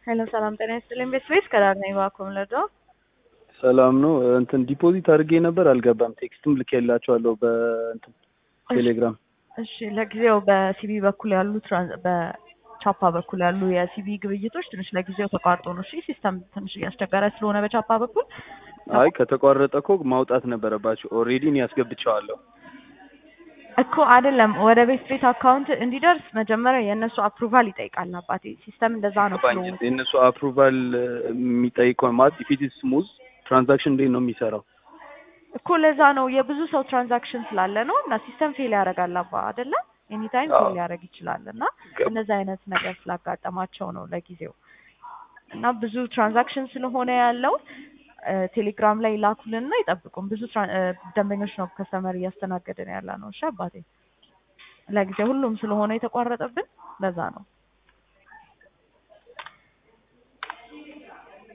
ሄሎ ሰላም ጤና ይስጥልኝ። ቤት ቤት ከዳር ነኝ እባክዎ ምለዶ ሰላም ነው። እንትን ዲፖዚት አድርጌ ነበር አልገባም። ቴክስትም ልኬላቸዋለሁ በእንትን ቴሌግራም። እሺ ለጊዜው በሲቢ በኩል ያሉ ትራንስ- በቻፓ በኩል ያሉ የሲቢ ግብይቶች ትንሽ ለጊዜው ተቋርጦ ነው። እሺ ሲስተም ትንሽ እያስቸገረ ስለሆነ በቻፓ በኩል አይ ከተቋረጠ እኮ ማውጣት ነበረባቸው። ኦልሬዲ እኔ ያስገብቸዋለሁ። እኮ አይደለም ወደ ቤት ቤት አካውንት እንዲደርስ መጀመሪያ የእነሱ አፕሩቫል ይጠይቃል። አባቴ ሲስተም እንደዛ ነው ገባኝ። ፍሎ የእነሱ አፕሩቫል የሚጠይቀው ማለት ኢፊት ስሙዝ ትራንዛክሽን እንዴት ነው የሚሰራው? እኮ ለዛ ነው የብዙ ሰው ትራንዛክሽን ስላለ ነው እና ሲስተም ፌል ያደርጋል አባ አይደለ ኤኒታይም አዎ። ፌል ሊያደርግ ይችላል እና ገባ። እነዚህ አይነት ነገር ስላጋጠማቸው ነው ለጊዜው እና ብዙ ትራንዛክሽን ስለሆነ ያለው እ፣ ቴሌግራም ላይ ላኩልንና ይጠብቁን። ብዙ ትራን- እ፣ ደንበኞች ነው ከስተመር እያስተናገድን ያለ ነው። እሺ አባቴ ለጊዜው ሁሉም ስለሆነ የተቋረጠብን ለዛ ነው።